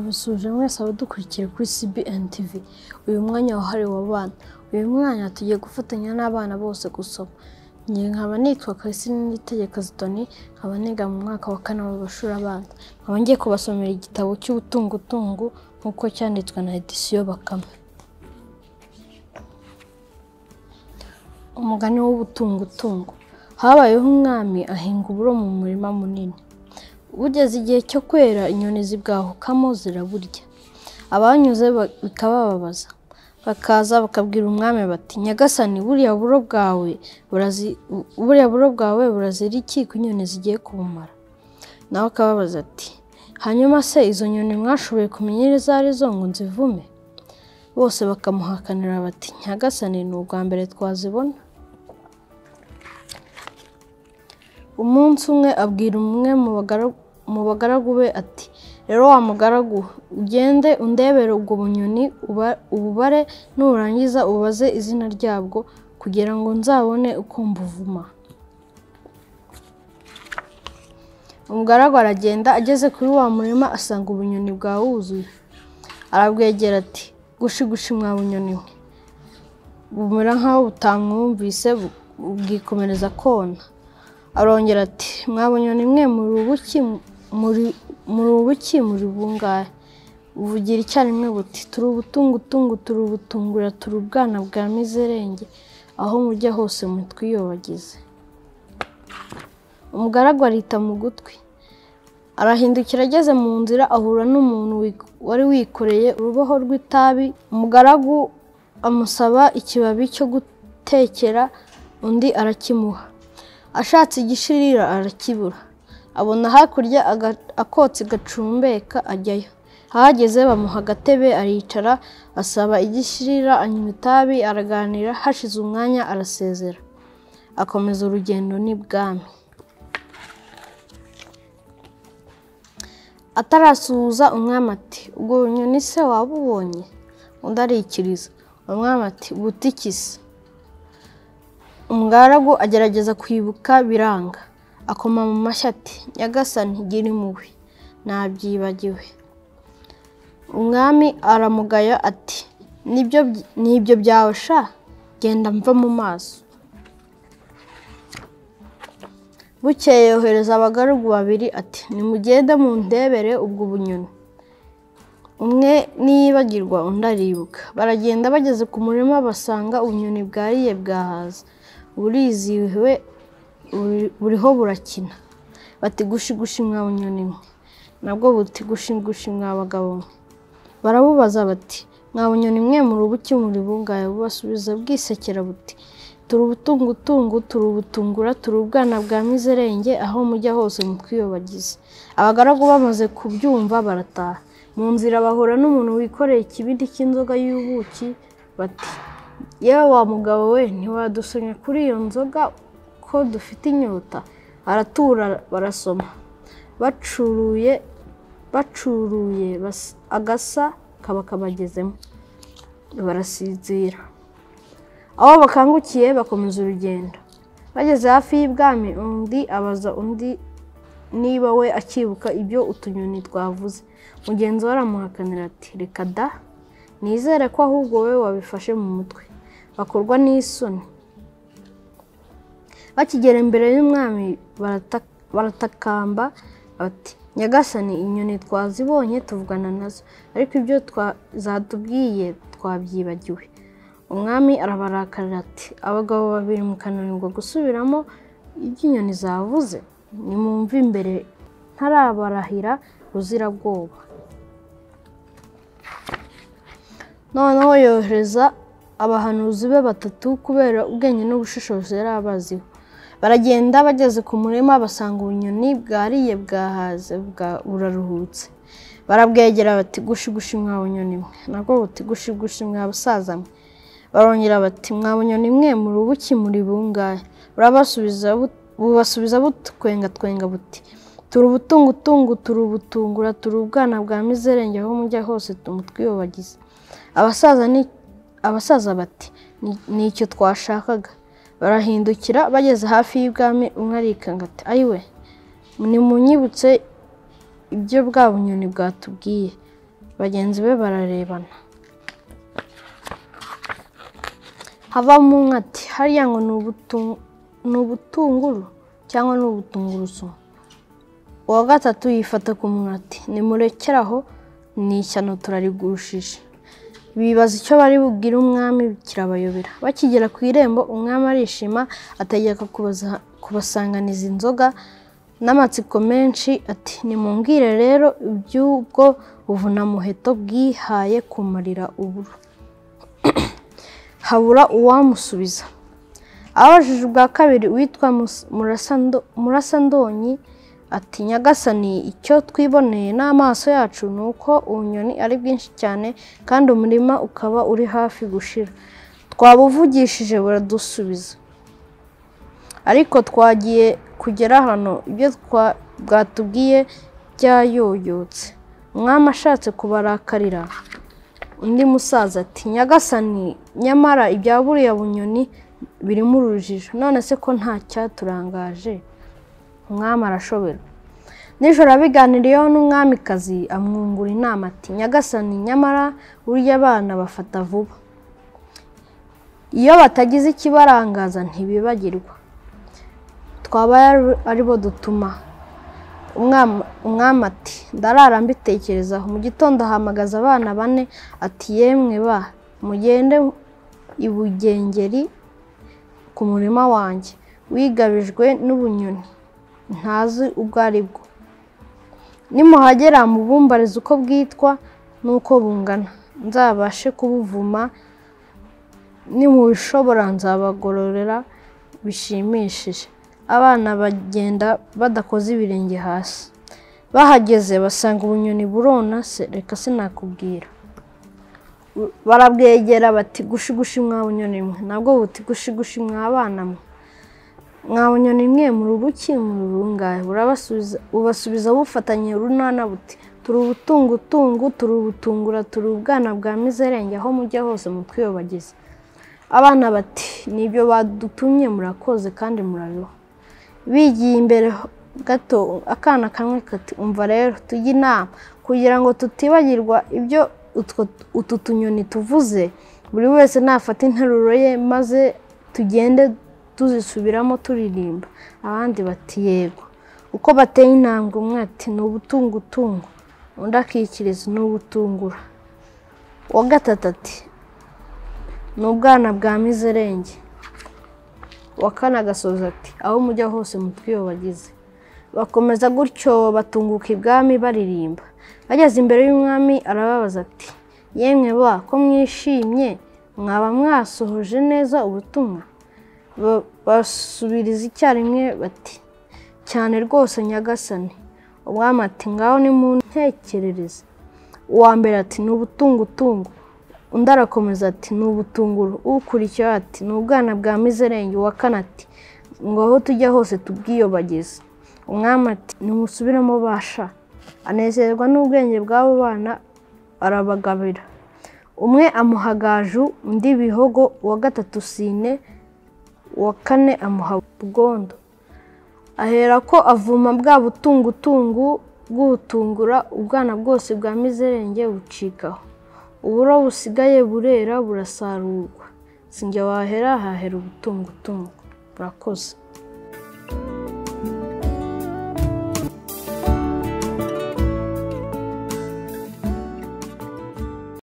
mwese abadukurikira kuri CBN TV uyu mwanya wahariwe abana uyu mwanya tugiye gufatanya n'abana bose gusoma njye nkaba nitwa Christine Nitegeka Zitoni nkaba niga mu mwaka wa kane w'amashuri abanza nkaba ngiye kubasomera igitabo cy'ubutungutungu nk'uko cyanditswe na Edition Bakame umugani w'ubutungutungu habayeho umwami ahinga uburo mu murima munini bugeze igihe cyo kwera inyoni zibwahukamo ziraburya abanyuze ba- bikabababaza bakaza bakabwira umwami bati nyagasani buriya buro bwawe burazi- buriya buro bwawe burazira iki ko inyoni zigiye kubumara nawe akababaza ati hanyuma se izo nyoni mwashoboye kumenya izo ari zo ngo nzivume bose bakamuhakanira bati nyagasani ni ubwa mbere twazibona umunsi umwe abwira umwe mu bagara- mu bagaragu be ati rero wa mugaragu ugende undebere ubwo bunyoni uba- ububare nurangiza ubaze izina ryabwo kugira ngo nzabone uko mbuvuma umugaragu aragenda ageze kuri wa murima asanga ubunyoni bwawuzuye arabwegera ati gushigushi mwa bunyoni we bumera nk'aho butamwumvise bu- bwikomereza kona arongera ati mwabonyoni mwe muri ubuki muri muri ubuki muri bungahe buvugira icyarimwe buti turi ubutungutungu turi ubutungura turi ubwana bwa mizerenge aho mujya hose mutwiyobagize umugaragu arita mu gutwi arahindukira ageze mu nzira ahura n'umuntu wi- wari wikoreye uruboho rw'itabi umugaragu amusaba ikibabi cyo gutekera undi arakimuha ashatse igishirira arakibura abona hakurya aga- akotsi gacumbeka ajyayo ahageze bamuha agatebe aricara asaba igishirira anywa itabi araganira hashize umwanya arasezera akomeza urugendo n'ibwami atarasuhuza umwami ati ubwo bunyoni se waba ubonye undi arikiriza umwami ati butikisi umugaragu agerageza kwibuka biranga akoma mu mashyi ati nyagasani gira impuhwe nabyibagiwe umwami aramugaya ati nibyo by- nibyo byawe sha genda mva mu maso bukeye yohereza abagaragu babiri ati nimugende mundebere ubwo bunyoni umwe niyibagirwa undi aribuka baragenda bageze ku murima basanga ubunyoni bwariye bwahaza burizihiwe buri- buriho burakina bati gushi gushi mwa bunyoni mwe nabwo buti gushi gushi mwa bagabo mwe barabubaza bati mwa bunyoni mwe muri ubuki muri bungaye bubasubiza bwisekera buti turi ubutungutungu turi ubutungura turi ubwana bwa mizerenge aho mujya hose mutwiyobagize abagaragu bamaze kubyumva barataha mu nzira bahura n'umuntu wikoreye ikibindi cy'inzoga y'ubuki bati yewe wa mugabo we ntiwadusonya kuri iyo nzoga ko dufite inyota aratura barasoma bacuruye bacuruye bas- agasa kaba kabagezemo barasinzira aho bakangukiye bakomeza urugendo bageze hafi y'ibwami undi abaza undi niba we akibuka ibyo utunyoni twavuze mugenzi we aramuhakanira ati reka da nizere ko ahubwo wowe wabifashe mu mutwe bakorwa n'isoni bakigera imbere y'umwami barata- baratakamba bati nyagasani inyoni twazibonye tuvugana nazo ariko ibyo twa- zatubwiye twabyibagiwe umwami arabarakarira ati abagabo babiri mukananirwa gusubiramo ibyo inyoni zavuze nimumve imbere ntarabarahira buzirabwoba noneho yohereza abahanuzi be batatu kubera ubwenge n'ubushishozi yari abaziho baragenda bageze ku murima basanga ubunyoni bwariye bwahaze bwa- buraruhutse barabwegera bati gushi gushi mwa bunyoni mwe nabwo buti gushi gushi mwa basaza mwe barongera bati mwa bunyoni mwe muri ubuki muri bungahe burabasubiza bu- bubasubiza butwengatwenga buti turi ubutungutungu turi ubutungura turi ubwana bwa mizerenge aho mujya hose tumutwiyobagize abasaza ni- abasaza bati "Ni- ni icyo twashakaga barahindukira bageze hafi y'ibwami umwe arikanga ati ayiwe nimunyibutse ibyo bwa bunyoni bwatubwiye bagenzi be bararebana havamo umwe ati hariya ngo ni ubutu- ni ubutunguru cyangwa ni ubutungurusumu uwa gatatu yifata ku munwa ati nimurekere aho ni ishyano turarigushije bibaza icyo bari bubwire umwami kirabayobera bakigera ku irembo umwami arishima ategeka kubaza- kubasanganiza inzoga n'amatsiko menshi ati nimumbwire rero iby'ubwo buvunamuheto bwihaye kumarira uburo habura uwamusubiza abajije ubwa kabiri uwitwa Mus- Murasando- murasandonyi ati nyagasani icyo twiboneye n'amaso yacu ni uko ubunyoni ari bwinshi cyane kandi umurima ukaba uri hafi gushira twabuvugishije buradusubiza ariko twagiye kugera hano ibyo twa- bwatubwiye byayoyotse umwami ashatse kubarakarira undi musaza ati nyagasani nyamara ibya buriya bunyoni birimo urujijo none se ko nta cyaturangaje umwami arashobera nijoro abiganiriyeho n'umwamikazi amwungura inama ati nyagasani nyamara burya abana bafata vuba iyo batagize ikibarangaza ntibibagirwa twaba ari- aribo dutuma Umwam- umwami ati ndarara mbitekerezaho mu gitondo ahamagaza abana bane ati yemwe ba mugende i bugengeri ku murima wanjye wigabijwe n'ubunyoni ntazi ubwo ari bwo nimuhagera mubumbarize uko bwitwa n'uko bungana nzabashe kubuvuma nimubishobora nzabagororera bishimishije abana bagenda badakoze ibirenge hasi bahageze basanga ubunyoni burona se reka sinakubwira barabwegera bati gushigushi mwa bunyoni mwe nabwo buti gushigushi mwa bana mwe mwa bunyoni mwe muri ubuki muri urungahe burabasubiza bubasubiza bufatanye urunana buti turi ubutungutungu turi ubutungura turi ubwana bwa mizerenge aho mujya hose mutwiyobagize abana bati nibyo badutumye murakoze kandi murabiho bigiye imbere gato akana kamwe kati umva rero tujye inama kugira ngo tutibagirwa ibyo utwo- utu tunyoni tuvuze buri wese nafata interuro ye maze tugende tuzisubiramo turirimba abandi bati yego uko bateye intambwe umwe ati ni ubutungutungu undi akikiriza ni ubutungura uwa gatatu ati ni ubwana bwa mizerenge wa kane agasoza ati aho mujya hose mutwiyobagize bakomeza gutyo batunguka ibwami baririmba bageze imbere y'umwami arababaza ati yemwe ba ko mwishimye mwaba mwasohoje neza ubutumwa Ba- basubiriza icyarimwe bati cyane rwose nyagasani umwami ati ngaho nimuntekerereze uwa mbere ati ni ubutungutungu undi arakomeza ati ni ubutunguru ukurikiyeho ati ni ubwana bwa mizerenge uwa kane ati ngo aho tujya hose tubwiyobagize umwami ati nimusubiremo basha anezerwa n'ubwenge bw'abo bana arabagabira umwe amuha gaju undi bihogo uwa gatatu sine uwa kane amuha bwondo aherako avuma bwa butungutungu bw'ubutungura ubwana bwose bwa mizerenge bucikaho uburo busigaye burera burasarurwa sinjya wahera hahera ubutungutungu burakoze